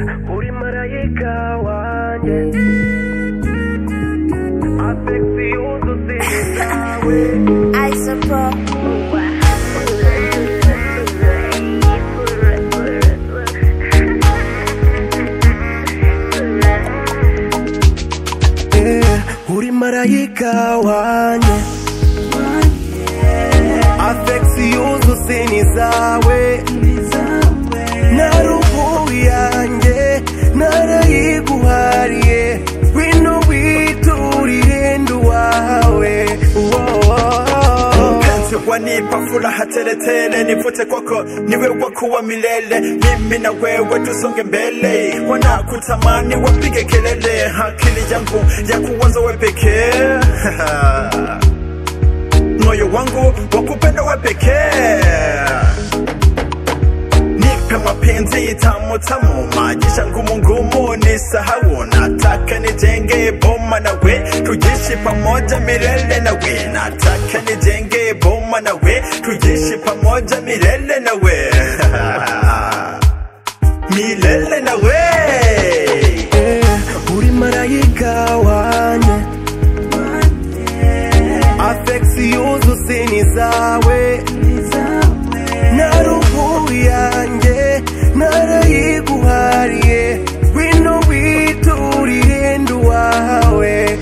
uri marayika wanjye afegisi yuzuye zawe Isopro. Yeah, uri marayika wanjye afegisi yuzuye ni zawe na roho yanjye narayiguhariye wino witurire nduwawe mpenzi wanipa furaha teletele nivute kwako niwe wakuwa milele mimi na wewe tusonge mbele wanakutamani wapige kelele akili yangu ya kuwanza we pekee moyo wangu wakupenda we pekee nipe mapenzi tamu tamu maisha ngumu ngumu ni sahau nataka nijenge boma nawe tujishi pamoja milele nawe nataka nijenge boma nawe tujishi pamoja milele nawe milele nawe Yeah, uri marayika wanjye afegisi yuzuye ni zawe na roho yanjye narayiguhariye wino witurire nduwawe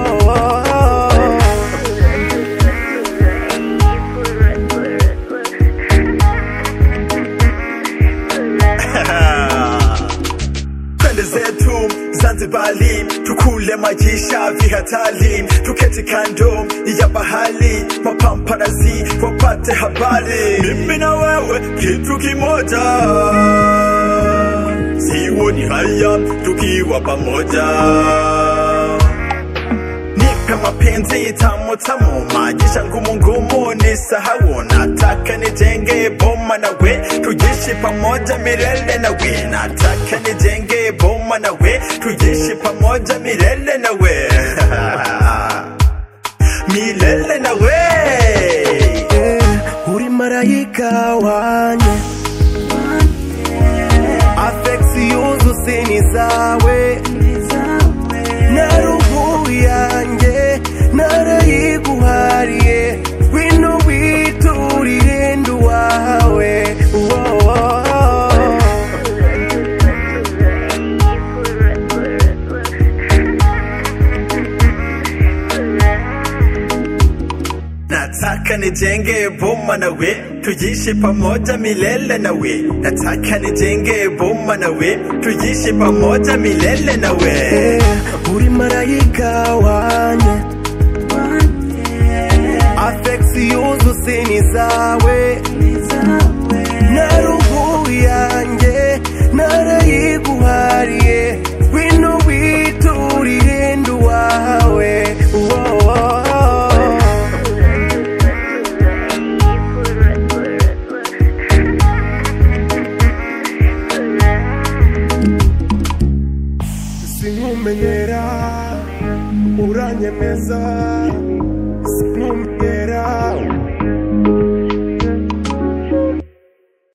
twende zetu Zanzibari, tukule maisha vihatari, tuketi kando ya bahari, mapamparazi wapate habari. Mimi na wewe kitu kimoja, sioni haya tukiwa pamoja nipe mapenzi tamu tamu, maisha ngumu ngumu ni sahau. Nataka nijenge boma nawe, tujishi pamoja milele nawe. Nataka nijenge boma nawe, tujishi pamoja milele nawe milele nawe Yeah, uri marayika wanjye afegisi yuzuye ni zawe na roho yanjye narayiguhariye wino witurire nduwawe Nataka nijenge boma nawe, tujishi pamoja milele nawe. Nataka nijenge boma nawe, tujishi pamoja milele nawe. Yeah, uri marayika wanjye afegisi yuzuye ni zawe na roho yanjye narayiguhariye wino witurire nduwawe sinkumenyera uranyemeza sinkumenyera